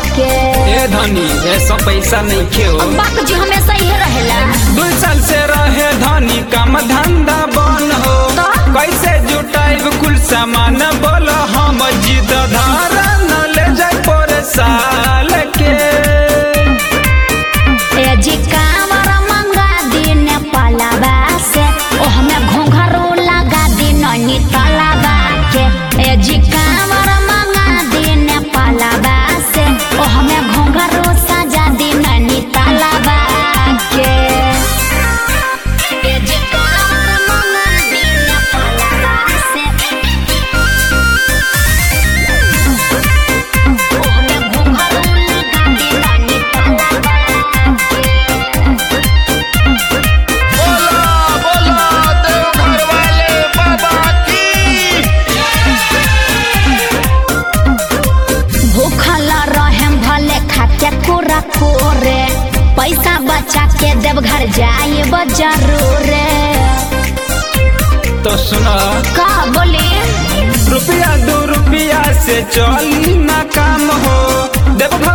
के ए धनी ऐसा पैसा नहीं खेओ बाप जी हमेशा ही रहेला दू साल से रहे धनी काम धंधा बन हो तो? कैसे जुटाइब कुल सामान बोल हम जिद धारा न ले जाए पर साल के ए जी कांवर मंगा दी नेपालवा से ओ हमें घोंघरो लगा दी ननी तलावा के ए जी कांवर मंगा दी नेपालवा से ओ हमें घोंघरो सजा दी ननी तलावा के ए जी कांवर मंगा दी नेपालवा से ओ हमें घोंघरो लगा दी ननी तलावा के बोला बोला देवघर वाले बाबा की भूखल रहेम भले खाके पूरा कोरे पैसा बचा के देव घर जाए जरूर तो सुना का बोले रुपया दो रुपया से चली ना काम हो देवघर